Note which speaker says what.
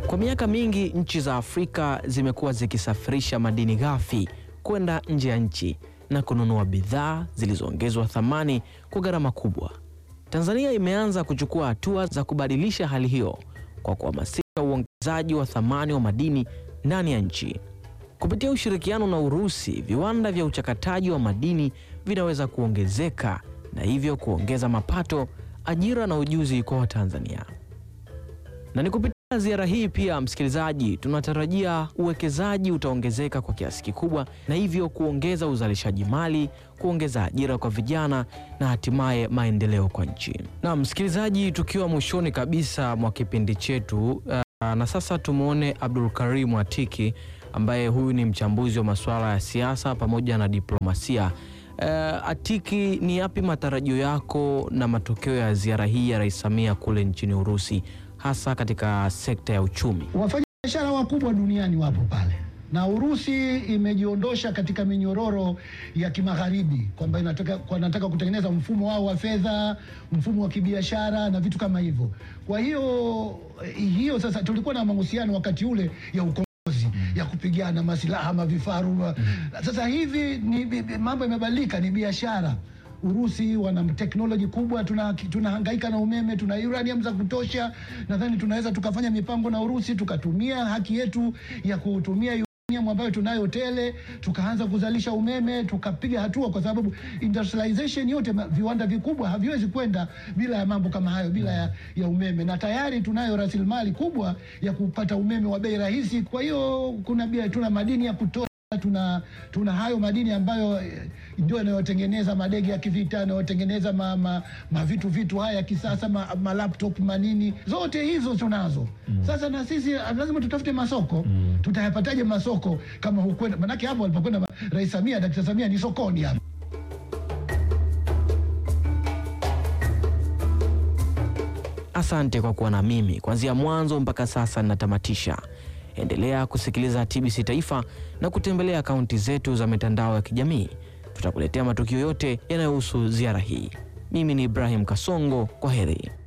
Speaker 1: Kwa miaka mingi nchi za Afrika zimekuwa zikisafirisha madini ghafi kwenda nje ya nchi na kununua bidhaa zilizoongezwa thamani kwa gharama kubwa. Tanzania imeanza kuchukua hatua za kubadilisha hali hiyo kwa kuhamasisha uongezaji wa thamani wa madini ndani ya nchi. Kupitia ushirikiano na Urusi, viwanda vya uchakataji wa madini vinaweza kuongezeka na hivyo kuongeza mapato, ajira na ujuzi kwa Watanzania. Na ni kupitia ziara hii pia, msikilizaji, tunatarajia uwekezaji utaongezeka kwa kiasi kikubwa na hivyo kuongeza uzalishaji mali, kuongeza ajira kwa vijana na hatimaye maendeleo kwa nchi. Na msikilizaji, tukiwa mwishoni kabisa mwa kipindi chetu uh, na sasa tumwone Abdul Karim Atiki ambaye huyu ni mchambuzi wa masuala ya siasa pamoja na diplomasia. Uh, Atiki, ni yapi matarajio yako na matokeo ya ziara hii ya Rais Samia kule nchini Urusi hasa katika sekta ya uchumi?
Speaker 2: Wafanyabiashara wakubwa duniani wapo pale, na Urusi imejiondosha katika minyororo ya kimagharibi kwamba inataka, kwa inataka kutengeneza mfumo wao wa fedha, mfumo wa kibiashara na vitu kama hivyo. Kwa hiyo hiyo sasa, tulikuwa na mahusiano wakati ule ya ukombozi ya kupigana masilaha mavifaru. Sasa hivi ni bi- bi- mambo yamebadilika, ni biashara. Urusi wana teknoloji kubwa, tuna tunahangaika na umeme, tuna uranium za kutosha. Nadhani tunaweza tukafanya mipango na Urusi, tukatumia haki yetu ya kutumia uranium ambayo tunayo tele, tukaanza kuzalisha umeme, tukapiga hatua, kwa sababu industrialization yote, ma- viwanda vikubwa haviwezi kwenda bila ya mambo kama hayo, bila ya, ya umeme, na tayari tunayo rasilimali kubwa ya kupata umeme wa bei rahisi. Kwa hiyo kuna bia, tuna madini ya kutosha tuna tuna hayo madini ambayo eh, ndio yanayotengeneza madege ya kivita yanayotengeneza ma, ma, ma vitu vitu haya ya kisasa ma, ma laptop manini zote hizo tunazo. Sasa na sisi ah, lazima tutafute masoko. Tutayapataje masoko kama hukwenda? Manake hapo alipokwenda ma- Rais Samia, Dakta Samia ni sokoni hapo.
Speaker 1: Asante kwa kuwa na mimi kuanzia mwanzo mpaka sasa ninatamatisha. Endelea kusikiliza TBC Taifa na kutembelea akaunti zetu za mitandao ya kijamii. Tutakuletea matukio yote yanayohusu ziara hii. Mimi ni Ibrahim Kasongo, kwa heri.